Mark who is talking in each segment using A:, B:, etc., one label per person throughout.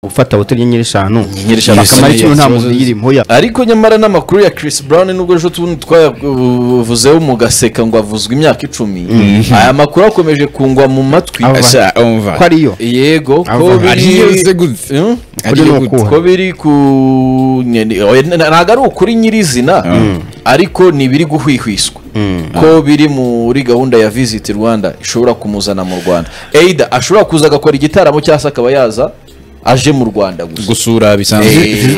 A: gufata hoteli inyenyeri eshanu
B: Inyenyeri eshanu
A: akamara
B: akamenya
A: ikintu nta muntu
B: ikibazo-
A: uyiri impuya
B: ariko nyamara n'amakuru ya Chris Brown nubwo ejo tubundi twayavuzeho mugaseka ngo avuzwe imyaka icumi aya makuru akomeje kungwa mu matwi
A: Ava.
C: Asha, umva.
A: ko ariyo
B: yego ko
A: Ava.
C: Ariyo
B: biri
C: gutse.
B: Hmm?
A: Kuri
C: Ariyo
A: ni
C: gutse.
A: ukubaha.
B: ko biri ku nyene- oya, n- ntabwo ari ukuri nyirizina ariko ni ibiri guhwihwiswa ko biri muri gahunda ya visit rwanda ishobora kumuzana mu rwanda eida ashobora kuza agakora igitaramo cyangwa se akaba yaza aje mu rwanda gusa
C: gusura
B: Eh,
C: bisanzwe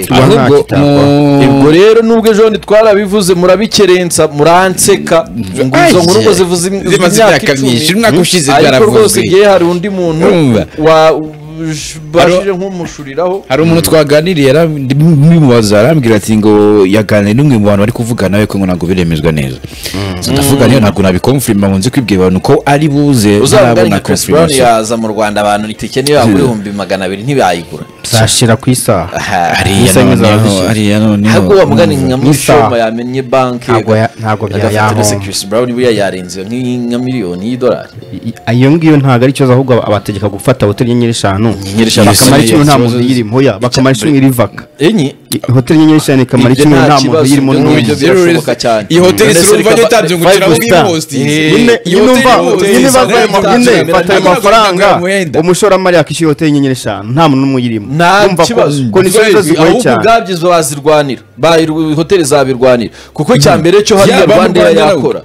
A: Rwanda hakitabwaho.
C: mu-
B: ubwo rero nubwo ejo bundi twarabivuze murabikerensa muranseka ngo izo nkuru ngo zivuze im-
C: Zimaze
B: imyaka
C: imyaka
B: icumi
C: myinshi, umwaka ushize
B: ariko
C: byaravuzwe.
B: rwose ngewe hari undi muntu
C: Urumva?
B: wabashije nk'umushuriraho
C: hari umuntu twaganiriye aramubaza arambwira ati ngo yaganiriye n'umwe mu bantu bari kuvugana we ko ngo ntabwo biremezwa neza So ndavuga rero ntabwo nabikomfirima ngo nze kwibwira abantu ko ari buze
B: uzabona
C: ntarabona
B: nka Chris Brown
C: confirmation.
B: yaza mu Rwanda abantu itike niyo yagura ibihumbi magana abiri ntibayigura
A: zashira ku isaha
C: ariya
A: Isaha imwe
C: noneho
A: zaba
C: ariya noneho
B: ntabwo uwo mugani nka
A: Nk'isaha.
B: mushoma yamenye banki
A: Ntabwo ya- ntabwo byayahomba.
B: byayahomba Chris Brown buriya yarenze nk'i- nka miliyoni y'idolari
A: I- iyo ngiyo ntabwo ari ikibazo ahubwo abategeka gufata hoteli inyenyeri eshanu
B: Inyenyeri eshanu
A: bakamara
C: bisobanuye
A: ikintu nta
C: ikibazo
A: muntu uyiri impuya bakamara ikintu irivaka
B: enye
A: I- hoteli inyenyeri eshanu ikamara
B: Ibyo
A: ikintu
B: nta
A: nta
B: kibazo,
A: muntu uyirimo
B: ibyo
A: n'umwe
B: ngibyo birashoboka cyane.
C: iyi hoteli
B: None se
C: surumva
B: reka-
C: niyo itabye ngo
B: five
C: ugira ngo
B: star.
C: ihostinze.
B: Eh,
C: Nyine-
B: iyi
C: nyine
B: hoteli
C: umva,
B: ihostinze,
C: nyine
B: izo
C: baza
B: nkuru
C: mu-
B: itabye
C: nyine
B: ngo
C: fata
B: itabye
C: ayo mafaranga.
A: umushoramari yakishyuye hoteli inyenyeri eshanu nta muntu n'umwe uyirimo
B: nta
A: Urumva ko-
B: kibazo
A: ko ni ikibazo zigoye
B: ahubwo
A: cyane
B: ubwabyo zo bazirwanira Bayiru- hoteli zabirwanira kuko icya mbere cyo hariya
C: Yaba mu
B: rwandeya
C: Rwanda
B: yakora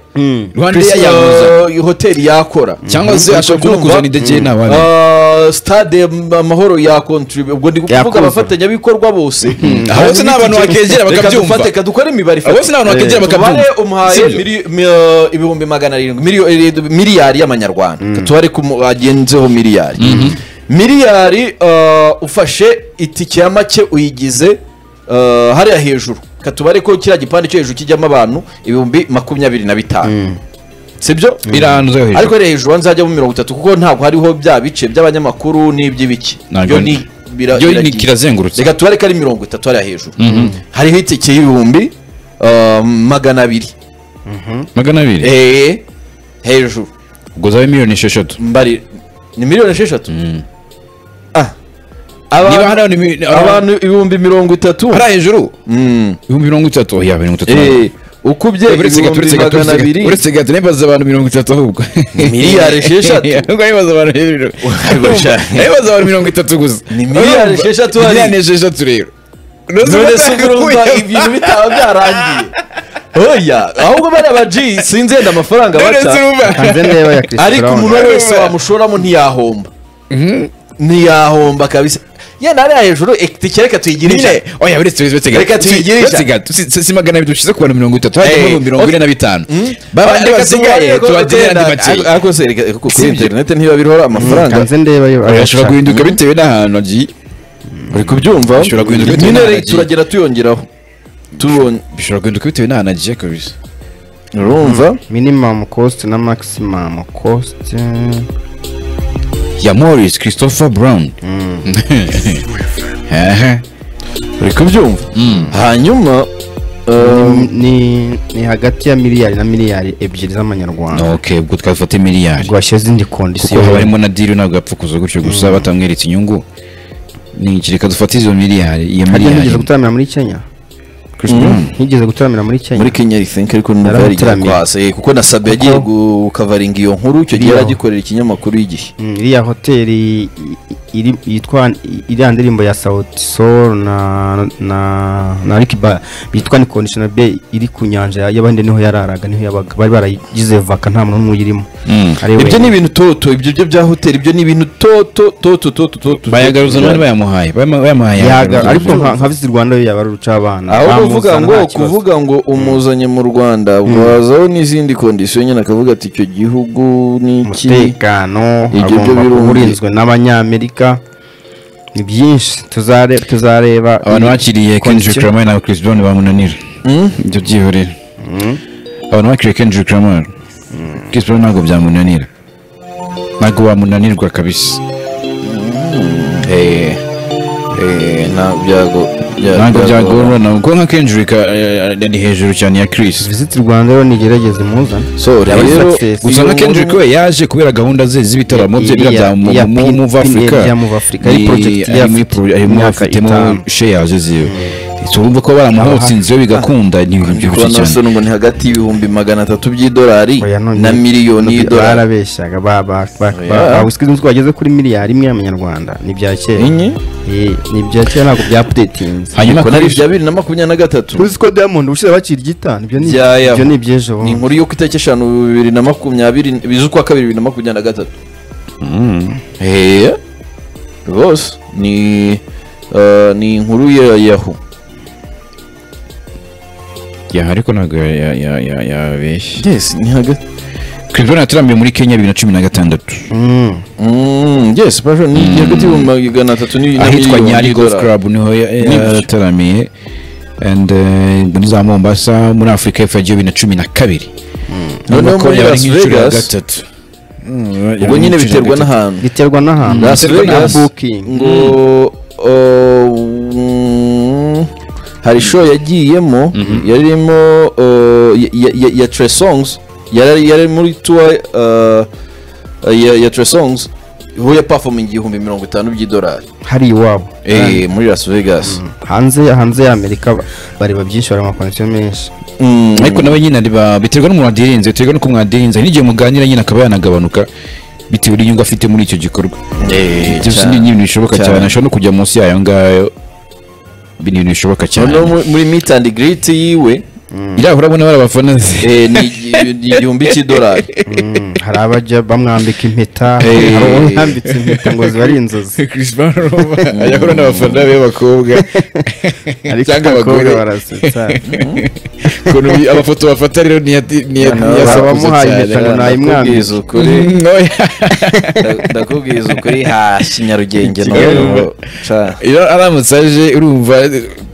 C: Rwandeya
B: Chris-
C: yaguza.
B: iyo hoteli yakora
C: cyangwa se
B: Urumva
C: ashobora
B: ko
C: no
B: urumva-
C: kuzana idegeye n'abandi
B: Ah, stade amahoro ya kontribu ubwo ndi kuvuga
A: Yakuzura.
B: abafatanyabikorwa bose
C: Abo bose ni abantu wakegera
B: Reka
C: bakabyumva.
B: dufate, reka dukore imibare
C: Abo bose ni abantu wakegera
B: Eh,
C: bakabyumva.
B: tubare umuhaye
C: Sibyo?
B: mili- mi- eh, ibihumbi magana arindwi miliyo- eh, miliyari y'amanyarwanda tubare ko mu- agenzeho miliyari miliyari eh, ufashe itike ya make uyigize eh, hariya hejuru katubare ko kiriya gipande cyo hejuru kijyamo abantu ibihumbi makumyabiri na bitanu sibyo
C: iranze hejuru
B: ariko rero hejuru hanze hajyamo mirongo itatu kuko ntabwo hariho bya bice by'abanyamakuru n'iby'ibiki
C: Ntabwo-
B: bira-
C: Yo ni
B: biragiye.
C: kirazengurutse.
B: reka tubare ko ari mirongo itatu hariya hejuru hariho itike y'ibihumbi uh, magana abiri
C: magana abiri
B: eee hejuru
C: ubwo zabe miliyoni esheshatu
B: mbari ni miliyoni esheshatu Ah. Aba-
C: niba hari abantu mi-
B: abantu ibihumbi mirongo itatu
C: hari hejuru
B: Mm.
C: ibihumbi mirongo itatu ya mirongo itatu
B: Eh, ukubye
C: uretse gato
B: ibihumbi
C: uretse gato
B: magana
C: uretse gato
B: abiri
C: uretse gato nibaza abantu mirongo itatu ahubwo
B: Miliyari esheshatu.
C: ahubwo nibaza abantu hejuru
B: Ariko sha-
C: nibaza abantu mirongo itatu gusa
B: Ni miliyari esheshatu hari.
C: miliyari esheshatu rero
B: none se urumva ibintu bitaba byarangiye oya ahubwo bariya ba G sinzi yenda amafaranga
C: none se
B: baca
C: urumva
A: hanze ndeba ya Chris
B: ariko
A: Brown.
B: umuntu uwo ari we wese wamushoramo ntiyahomba ntiyahomba kabisa yenda hariya hejuru itike reka tuyigire
C: nyine
B: ijana
C: oya uretse uretse gato
B: Reka tuyigirisha.
C: uretse gato si- si si magana abiri dushize ku bantu mirongo itatu
B: Eh,
C: hajyamo mirongo ine
B: okay.
C: na bitanu babandi
B: Reka
C: basigaye
B: tubabarire ko
C: tubagenera andi
B: gutenda-
C: makeya
B: ariko se reka kuko kuri
C: Sibyo.
B: interineti ntiba biriho amafaranga
A: hanze ndeba yo
C: ashobora guhinduka bitewe n'ahantu agiye
B: uri kubyumva
C: Ashobora guhinduka bitewe
B: nyine
C: n'ahantu
B: reka
C: agiye.
B: turagera tuyongeraho tubonye
C: bishobora guhinduka bitewe n'ahantu agiye kabisa
B: urumva
A: minimum cost na maximum cost
C: ya Maurice Christopher Brown Ehe.
B: uri kubyumva hanyuma um,
A: ni ni hagati ya miliyari na miliyari ebyiri z'amanyarwanda
C: ok ubwo twafata miliyari
A: ubwo washyize indi
C: kuko
A: kondisiyo
C: haba harimo na diri ntabwo yapfa kuza gutyo gusa batamweretse inyungu ni iki reka dufate izo miliyari iyo
A: harya ntigeze
C: miliyari
A: gutaramira muri kenya
C: Chris Brown.
A: ntigeze gutaramira muri kenya
B: muri kenya think ariko numva yarigiye
A: Yaramutaramiye.
B: kwasa eh, kuko na sabi yagiye
A: Kuko-
B: gukavaringa iyo nkuru icyo gihe
A: Iriho.
B: yaragikorera ikinyamakuru y'igihe
A: Mm, iriya hoteli i- iri- yitwa iriya ndirimbo ya sauti sol na na na Ricky Ba yitwa ni conditioner bay iri ku nyanja ya- y'abahinde niho yararaga niho yabaga bari baragize vaka nta muntu n'umwe uyirimo
C: Mm.
A: Ari
B: ibyo
A: wenyine.
B: ni ibintu toto ibyo byo bya hoteli ibyo ni ibintu toto toto toto toto
C: bayagaruza none bayamuhaye bayama- bayamuhaye
A: yaga
C: yagaruza.
A: ariko nka nka visi rwanda yo yaba ari urucabana
B: aho kuvuga
A: Bamuzana
B: ngo
A: nta kibazo.
B: kuvuga ngo umuzanye mu rwanda wazaho n'izindi kondisiyo nyine akavuga ati icyo gihugu ni iki
A: umutekano
B: Ibyo byo
A: agomba
B: birumvikana.
A: kuba urinzwe n'abanyamerika ni byinshi tuzare- tuzareba
C: abantu bakiriye Kendrick
A: Condition.
C: Lamar na Chris Brown bamunanira ibyo byihorere abantu bakiriye Kendrick Lamar Chris Brown ntabwo byamunanira ntabwo bamunanirwa kabisa
B: Eh, eh, nta byago Yeah,
C: ntabwo
B: yeah,
C: byagorana kuko nka kendrick eh, eh, ni hejuru cyane ya chris
A: visit rwanda rero nigerageze muzane
B: so
A: Yaba ari
B: rero
A: success.
C: gusa nka kendrick we yaje kubera gahunda ze z'ibitaramo bye
A: Iya,
C: biriya
A: iya,
C: bya mu- mu-
A: pin-
C: move
A: pin-
C: africa
A: iya Move Africa. Yari
C: Ni-
A: project yari
C: arimo
A: afite
C: pro- arimo
A: imyaka
C: afitemo
A: itanu.
C: shares ziwe urumva ko baramuhotsinze bagakunda ni ibintu byinshi
B: Kubona
C: cyane
B: Nelson ngo ni hagati y'ibihumbi magana atatu by'idolari
A: Oya, none-
B: na miliyoni y'idolari
A: barabeshyaga ba- ba- ba-
B: Oya.
A: ba- ba- whisky nzi ko wageze kuri miliyari imwe y'amanyarwanda ni ibya kera
B: Inye?
A: Eh, ni ibya kera ntabwo bya updatinze
C: hanyuma
B: Ubwo
C: kuri
B: nari bya bibiri na makumyabiri na gatatu
A: uzi ko diamond ushize bakira igita ibyo ni
B: Bya yabo.
A: ibyo ni iby'ejo
B: ni
A: bundi.
B: inkuru y'uko itariki eshanu bibiri na makumyabiri biz'ukwa kabiri bibiri na makumyabiri na gatatu hehe rwose ni eh, ni inkuru ya yahu
C: ya ariko ntabwo ya- ya- ya- ya- yabeshya
B: yes ni hagati
C: chris brown yataramiye muri kenya bibiri na cumi na gatandatu
A: Mm.
B: Mm, yes passion ni hagati y'ibihumbi magana atatu ni- na
C: ahitwa
B: miliyoni
C: nyari golf
B: y'idolari
C: club niho ya- ya-
B: Ni-
C: yataramiye and eh, muri za mombasa muri afurika y'epfo ya bibiri na cumi na kabiri
B: noneho muri
C: yari
B: las
C: nk'inshuro ya
B: vegas
C: gatatu Mm, yari
B: ubwo nyine
C: nk'inshuro ya
B: biterwa
C: gatatu.
B: n'ahantu
A: biterwa n'ahantu
B: Las
A: biterwa na
B: Vegas
A: booking
B: ngo uh, mm, hari show yagiyemo yarimo uh, ya- ya- ya- ya Trey Songs yari yari muri tour uh, ya ya Trey Songs aho yapafominga igihumbi mirongo itanu by'idolari
A: hari iwabo
B: eh muri Las Vegas
A: hanze hanze y'amerika bareba byinshi bareba amakonekiyo menshi
B: Mm,
C: ariko nawe nyine riba biterwa n'umuntu wadirinze biterwa n'uko mwadirinze hari n'igihe muganira nyine akaba yanagabanuka bitewe n'inyungu afite muri icyo gikorwa
B: eh,
C: ibyo si
B: cyane.
C: ibintu bishoboka
B: cyane.
C: cyane ashobora no kujya munsi yayo ngayo Ibi ni ibintu bishoboka cyane
B: noneho muri- muri meet and greet yiwe
C: iriya urabona bari abafana ze
B: eh, ni igi- ni igihumbi cy'idolari
A: Mm, hari abajya bamwambika impeta
C: Eh.
A: hari uwambitse impeta ngo ziba ari inzozi
C: Chris Brown ajya ahura n'abafana be b'abakobwa
A: ariko
C: cyangwa
A: abakobwa
C: abagore
A: barasetsa
C: ukuntu bi- amafoto bafata rero ntiyati- ntiyati- ntiyasakuza
A: abamuhaye impeta ngo
C: cyane
A: nayimwambike
B: Nakubwiza ukuri
C: Mm, oya.
B: Nda- ndakubwiza ukuri hasi nyarugenge
C: Kigali.
B: noneho ca
C: iyo aramutse aje urumva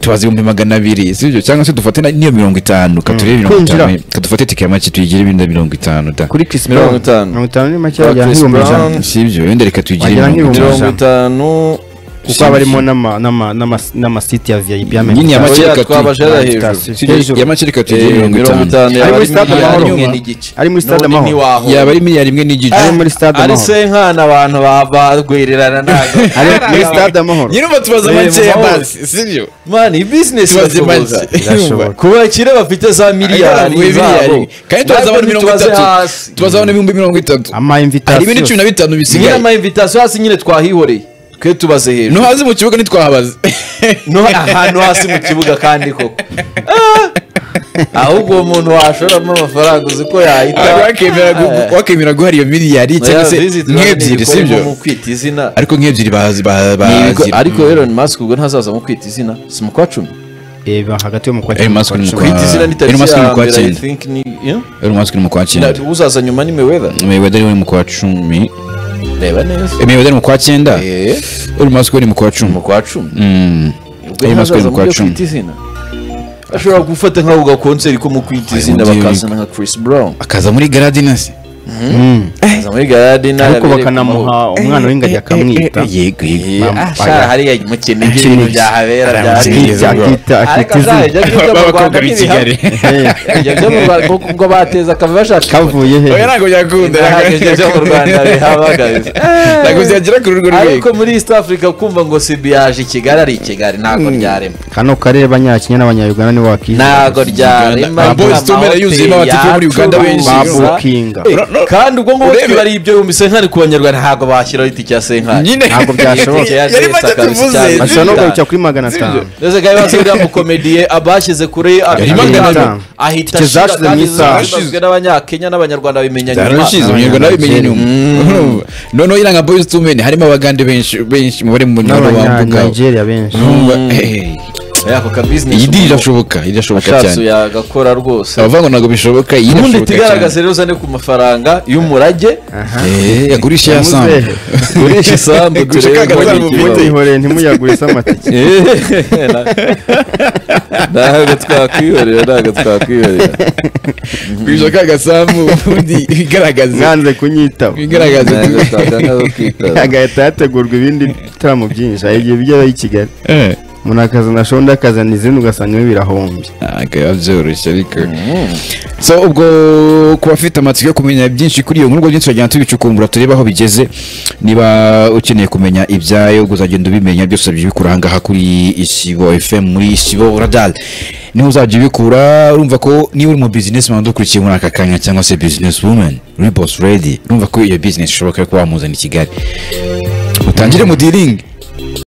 C: tubaze ibihumbi magana abiri si ibyo cyangwa se dufate na- n'iyo mirongo itanu katurebe mirongo
A: kwinjira.
C: itanu kadufate tike ya make tuyigire ibindi mirongo itanu da
A: kuri Chris
B: Mirongo
A: Brown
B: itanu.
A: mirongo itanu ni make
B: Kwa
A: yajya
B: Chris
A: nk'ibihumbi
B: Brown.
A: ijana
C: si ibyo wenda reka tuyigire
A: Wagira
C: mirongo
A: nk'ibihumbi
C: itanu
B: mirongo itanu
A: kuko haba harimo n'ama- n'ama- n'ama- n'amasite ya VIP
C: Nyine ya
A: y'amerika
C: make
B: Oya,
C: reka
B: twabaje
C: tuyi-
B: hariya hejuru
A: Sitasiyo.
C: Si ibyo,
A: Hejuru.
C: ya make reka
B: Eh,
C: tuyigire mirongo itanu
A: Ari
B: yaba
A: muri
B: ari
A: Stade
B: miliyari
A: Amahoro.
B: imwe n'igice
A: Ari muri Stade
B: None
A: Amahoro.
B: ntiwahora.
C: yaba ari miliyari imwe n'igice
A: Ari muri Stade
B: ari
A: Amahoro.
B: senkana abantu ba- barwererana ntabwo
A: ari muri stade amahoro
C: nyirumva tubaza
B: Eh, mu
C: makeya
B: mahoro.
C: basi si ibyo
B: mani iyi bizinesi
C: tubaze
B: irasohoza
C: make
A: Birashoboka.
B: ku bakire bafite za miliyari
C: Miliyari
B: zabo
C: kandi tubaza abantu mirongo itatu tubaza abantu ibihumbi mirongo itatu
A: ama
C: hari ibindi cumi
A: invitation
C: na bitanu
B: nyine
C: bisigaye
B: amayimvitasiyo hasi nyine twahihoreye twe tubaze hejuru
C: ntuhaze mu kibuga ntitwahabaze
B: no ahantu hasi mu kibuga kandi koko Ah! ahubwo uwo muntu washoramo amafaranga uzi ko yahita
C: Wakemera gu- wakemera guhara iyo miliyari cyangwa se nk'ebyiri si ibyo
B: mu kwita izina
C: ariko nk'ebyiri bazi ba-
B: Ni
C: bazi
B: ibigo- ariko Elon Musk ubwo ntazaza mu kwita izina si mu kwa cumi
A: reba hagati y'umukwa
C: Eh, Musk ni
A: n'umukwa
C: umukwa-
B: kwita izina ni
C: Elon
B: tariki
C: Musk ni
B: ya
C: mu kwa
B: mbere I
C: cyenda.
B: think ni yeah?
C: uyu munsi ni mu kwa
B: Na-
C: cyenda
B: uzaza nyuma ni Mayweather
C: Mayweather ari we mu kwa cumi
B: reba neza
C: Eh, Mayweather mu kwa cyenda
B: Eh,
C: uyu munsi ni mu kwa cumi
B: mu kwa cumi
C: Mm.
B: ubwo
C: Elon Musk
B: ntazaza
C: ni mu
B: mu
C: kwa
B: byo
C: cumi
B: kwita izina ashobora gufata nk'ako gakonseri ko mu kwita izina
C: undi-
B: bakazana nka Chris Brown
C: akaza muri garadina se
B: akaza muri garade
A: ariko bakanamuha umwana w'ingagi akamwita
C: yego yego
A: Bambaga.
B: ashaka hariya umukene ibintu byahabera bya
A: akita akita
B: ariko
A: akita izina
B: azajya ajya mu Rwanda ntibihamye ibyo byo mu
C: b'abakobwa b'i kigali
B: Rwanda kuko ubwo bateza akava bashaka
A: kavuye he
C: oya ntabwo byakunda
B: Ntabwo ibyo byo mu Rwanda bihabagaza
C: ntabwo byagera kuri urwo
B: ariko
C: rwego
B: muri East Africa kumva ngo sibi yaje i Kigali ari i Kigali ntabwo ryarema
A: kano karere abanyakinya n'abanyayuganda nibo bakishyura
B: ntabwo ryarema
C: Ba Boston
B: amahoteli
C: barayuzuyemo abatuye muri Uganda benshi.
A: ba
B: yacuruza.
A: bookinga
B: kandi ubwo ngubwo
C: Urebe-
B: twibariye ibyo bihumbi senkani ku banyarwanda ntabwo bashyiraho itike ya senkani
C: nyine
A: ntabwo byashoboka.
B: Itike ya
C: Yari
B: Jets
C: maze
B: akabisa
C: tuvuze.
B: cyane.
A: bashobora no kugarukira kuri magana atanu
B: ndetse kandi basi uriya mukomediye abashyize kuri
C: magana
B: abitanu
A: atanu.
B: ahita
A: Tike
B: ashira
A: zashize
B: kandi
A: mu isaha.
B: zashyizwe n'abanyakenya n'abanyarwanda bimenya nyuma
C: zarashize umunyarwa nawe bimenye inyuma Urumva? noneho iriya nka boyizi tumeni harimo abagande benshi benshi mubare mu nyarwanda bambuka
A: n'abanyanigeria benshi
C: Urumva? Eh,
B: Eh, ako ka business
C: iyi di
B: umuntu
C: irashoboka irashoboka
B: ashatse
C: cyane
B: yagakora rwose
C: abavuga ngo ntabwo bishoboka iyi
B: ubundi
C: irashoboka
B: tugaragaze
C: cyane
B: rero uzane ku mafaranga y'umurage
C: Eh, yagurisha ya sambu
A: Yamuze.
B: urisha isambu
C: Guca
B: turebe
C: kagazana
B: ngo ni
C: mu
B: ikibazo.
C: mutwe.
A: mutihoreye ntimuyagurisa amatike
B: Eh, na- ntabwo twakwihorera ntabwo twakwihorera
C: kwishyura ka gasambu ubundi igaragaza
A: mwanze kunyitaba
C: igaragaza
B: Ntabwo twakanga kwitaba.
A: agahita hategurwa ibindi bitaramo byinshi hari igihe bijya i Kigali
C: Eh,
A: umuntu akazana shonda akazana izindi ugasanga birahombye
C: akaba byoroshye ariko so ubwo ku bafite amatsiko yo kumenya byinshi kuri iyo nkuru ubwo byinshi turagenda tubicukumbura turebe aho bigeze niba ukeneye kumenya ibyayo uzagenda ubimenya byose byibikura aha ngaha kuri isibo fm muri isibo radar niho uzajya ubikura urumva ko niba uri mu bizinesi mpamvu ukurikiye muri aka kanya cyangwa se bizinesi wumeni uri bosi redi urumva ko iyo bizinesi ishoboka yo kuba wamuzana i kigali utangire mu diringi